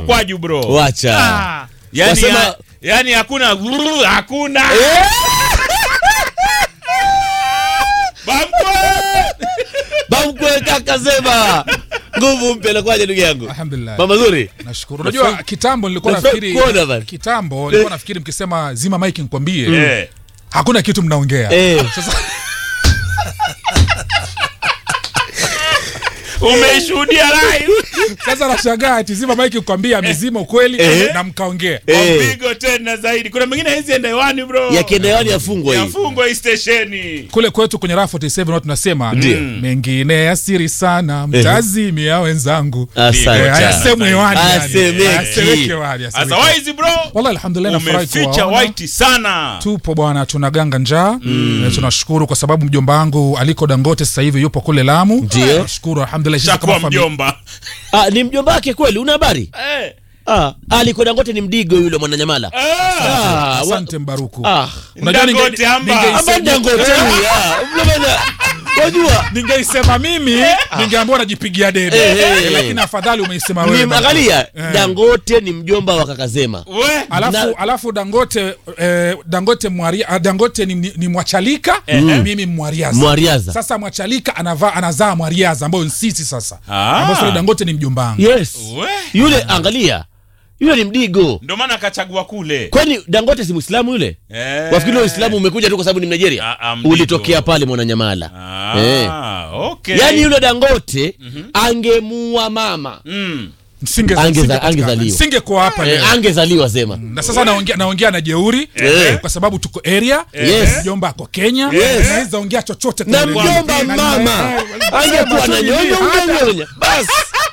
mkwaju bro Wacha. Ah, yani, Wasema- ya, yani hakuna grrr, hakuna Bamkwe! Bamkwe kaka Zema. Nguvu mpya nakwaje ndugu yangu? Alhamdulillah. Mama zuri. Nashukuru. Unajua kitambo nilikuwa Nafurahi nafikiri kuona bana. kitambo nilikuwa nafikiri mkisema zima mic nikwambie Eh, hakuna kitu mnaongea. Eh. Sasa umeishuhudia live sasa nashangaa ati zima mic nikwambie amezima ukweli Eh. na mkaongea. Eh. mpigo tena zaidi kuna mengine haizi enda hewani bro Yakienda hewani yafungwa hii. yafungwa hii stesheni Kule kwetu kwenye Raha 47 watu tunasema Ndio. mengine ya siri sana mtazimia wenzangu. Asante. Eh, hayasemwi hewani yani. Hayasemeki. Hayasemeki hewani, hayasemeki. sasa waizi bro Wallahi alhamdulillah nafurahi umeficha kuwaona. white sana tupo bwana tunaganga njaa mm. tunashukuru kwa sababu mjomba wangu aliko dangote sasa hivi yupo kule lamu Ndio. nashukuru alhamdulillah sisi shakuwa kama familia mjomba Ah, ni mjomba wake kweli, una habari? Eh, Ah, Aliko Dangote ni mdigo yule mwananyamala. eh. Ah, wa- asante mbaruku ah. unajua ninge- Dangote amba. ningeisema- Amba Dangote huyu, ah. Mjomba, Wajua ningeisema mimi ningeambiwa najipigia debe Eh, eh, Eh, lakini afadhali umeisema wewe ni bwana. angalia Eh. Dangote ni mjomba wa kaka Zema. We, alafu, Na- alafu dangote eh, dangote mwaria, ah, dangote ni, ni, ni mwachalika mimi mwariaza Mwariaza. sasa mwachalika anavaa anazaa mwariaza ambayo ni sisi sasa Ah. ambao sasa dangote ni mjomba wangu Yes. we. Yule angalia. Yule ni mdigo. ndo maana akachagua kule Kwani Dangote si Muislamu yule? Eh. Wafikiri ule Uislamu umekuja tu kwa sababu ni Nigeria? Ah, ah, mdigo. Ulitokea pale Mwananyamala. Ah, Eh. okay. Yaani yule Dangote angemuua mama. Mm. Singe- Angeza- singepatikana. angezaliwa. singekuwa hapa leo Eh, angezaliwa Zema. na sasa naongea naongea na jeuri Eh. kwa sababu tuko area Yes. mjomba ako kenya Yes. naweza ongea chochote Na kwenye mjomba redio. Na- mama na- angekuwa Sema na tu nyonyo nini, hata- ungenyonya. Basi.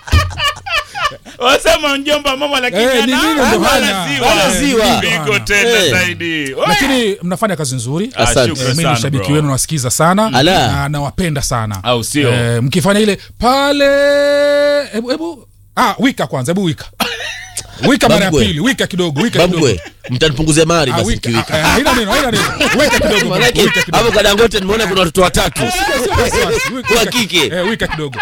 wasema mjomba mama lakini Eh, ni ana- nini ndo ana hana? ziwa. Hana ziwa. Pigo tena Eh. zaidi We. lakini mnafanya kazi nzuri Ah, Asante. shukrani Eh, mi sana, ni shabiki bro. wenu nawasikiza sana Ala. na nawapenda sana Au sio? Eh, mkifanya ile pale hebu hebu ah wika kwanza hebu wika wika mara ya Bambwe. pili wika kidogo wika kidogo Bamkwe, mtanipunguzia mari Ah, basi wika kiwika. ah, ah, haina neno haina neno weka kidogo Manake wika kidogo hapo kwa Dangote nimeona kuna watoto watatu. Sio wasiwasi, wika- Wa wika- kike. eh, wika kidogo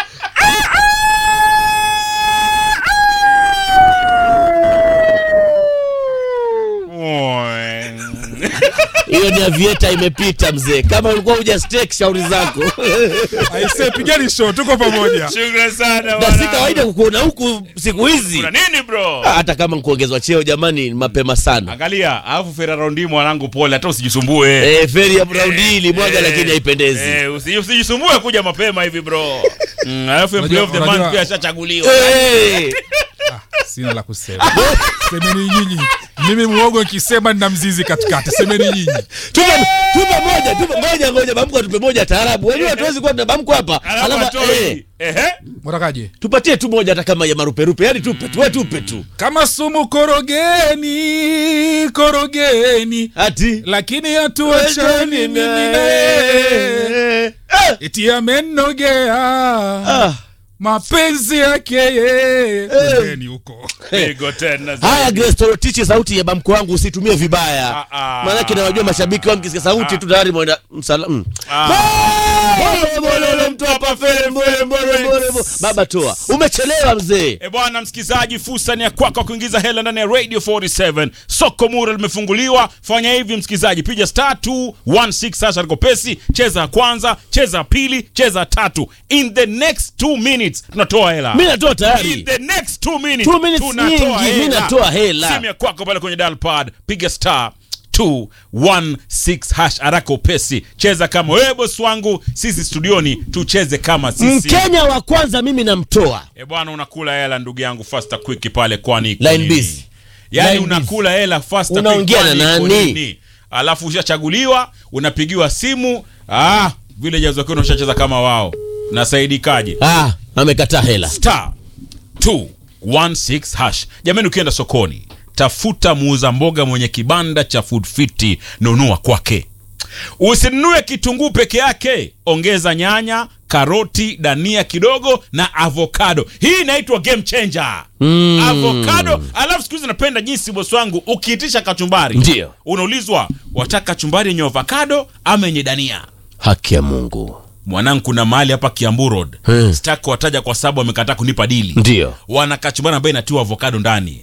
Hiyo ni avieta imepita mzee. Kama ulikuwa huja stake shauri zako. aise pigani show tuko pamoja Shukrani sana Na bwana. si kawaida kukuona huku siku hizi. Kuna nini bro Hata kama nkuongezwa cheo jamani ni mapema sana. angalia alafu feraraundi mwanangu pole hata usijisumbue Eh, feri ya Brown ilimwaga Eh, lakini haipendezi. eh, usi- usijisumbue kuja mapema hivi bro Mm, alafu employee of the Unajua- month pia unajua- ashachaguliwa Eh, sina la kusema semeni nyinyi mimi muogo nikisema nina mzizi katikati semeni nyinyi tupe tupe moja, tupe ngoja ngoja bamko tupe moja taarabu. Wewe hatuwezi kuwa na bamko hapa. alafu Alafu eh, atoi ehe mwatakaje tupatie tu moja hata kama ya maruperupe. Yaani tupe tu, wewe tupe tu. kama sumu korogeni korogeni Ati lakini hatuachani mimi naye eti amenogea Ah. mapenzi yake yeye Pembeni huko pigo tena Haya Grace Torotich, sauti ya bamko wangu usitumie vibaya. Ah, ah. Maanake nawajua mashabiki wangu kisikia sauti tu tayari mwenda msala. mm. Ah. Bole, bole, ule mtu hapa fere, bole, bole, bole, bole. Baba toa. Umechelewa mzee. E bwana msikilizaji, fursa ni ya kwako kuingiza hela ndani ya Radio 47. Soko Mura limefunguliwa. Fanya hivi msikilizaji, piga star 216 sasa liko pesi, cheza ya kwanza, cheza ya pili, cheza ya tatu. In the next 2 minutes tunatoa hela. Mimi natoa In tayari. the next 2 minutes, Two minutes tunatoa nyingi, mimi natoa hela. Simu ya kwako pale kwenye dial pad, piga star 216 hash haraka upesi. Cheza kama wewe bosi wangu, sisi studioni tucheze kama sisi. Mkenya wa kwanza mimi namtoa. E bwana, unakula hela ndugu yangu faster quick pale, kwani iko Line nini? busy. Yaani Line unakula hela faster Unaongea quick, na kwani iko nani? nini? Alafu ushachaguliwa, unapigiwa simu, ah, vile jazo kwenu ushacheza kama wao. Nasaidikaje? Ah, amekataa hela. Star 216 hash. Jamani, ukienda sokoni, tafuta muuza mboga mwenye kibanda cha Food Fit, nunua kwake. Usinunue kitunguu peke yake, ongeza nyanya, karoti, dania kidogo na avocado. Hii inaitwa game changer. Mm. Avocado. Alafu siku hizi napenda jinsi bosi wangu ukiitisha kachumbari, Ndio. unaulizwa wataka kachumbari yenye avocado ama yenye dania. Haki ya Mungu. Mwanangu, kuna mahali hapa Kiambu Road, Hmm. sitaki wataja kwa sababu wamekataa kunipa dili Ndio. wana kachumbari ambayo inatiwa avocado ndani